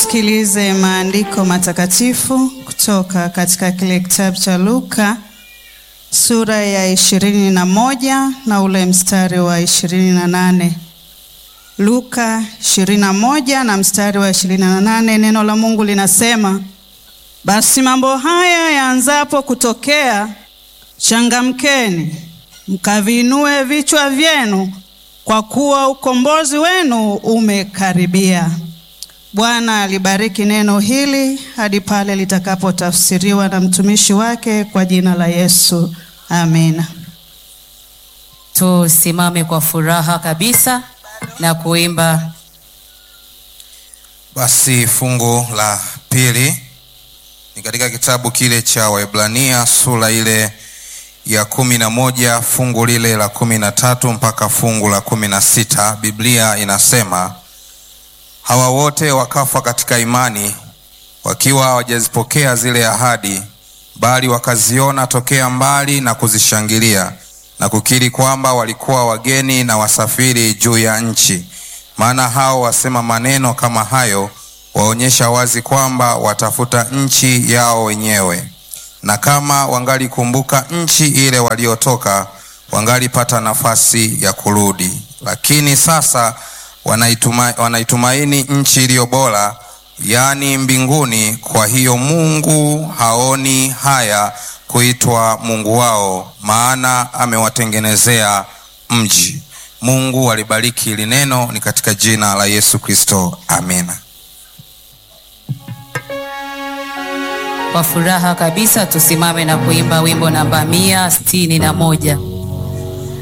Tusikilize maandiko matakatifu kutoka katika kile kitabu cha Luka sura ya ishirini na moja na ule mstari wa ishirini na nane. Luka ishirini na moja na mstari wa ishirini na nane. Neno la Mungu linasema, basi mambo haya yaanzapo kutokea, changamkeni mkaviinue vichwa vyenu, kwa kuwa ukombozi wenu umekaribia. Bwana alibariki neno hili hadi pale litakapotafsiriwa na mtumishi wake kwa jina la Yesu. Amina. Tusimame kwa furaha kabisa na kuimba. Basi fungu la pili ni katika kitabu kile cha Waebrania sura ile ya kumi na moja fungu lile la kumi na tatu mpaka fungu la kumi na sita Biblia inasema hawa wote wakafa katika imani wakiwa hawajazipokea zile ahadi, bali wakaziona tokea mbali na kuzishangilia na kukiri kwamba walikuwa wageni na wasafiri juu ya nchi. Maana hao wasema maneno kama hayo waonyesha wazi kwamba watafuta nchi yao wenyewe, na kama wangalikumbuka nchi ile waliotoka, wangalipata nafasi ya kurudi. Lakini sasa wanaituma, wanaitumaini nchi iliyo bora, yaani mbinguni. Kwa hiyo Mungu haoni haya kuitwa Mungu wao, maana amewatengenezea mji. Mungu alibariki hili neno, ni katika jina la Yesu Kristo, amina. Kwa furaha kabisa tusimame na kuimba wimbo namba mia sitini na moja.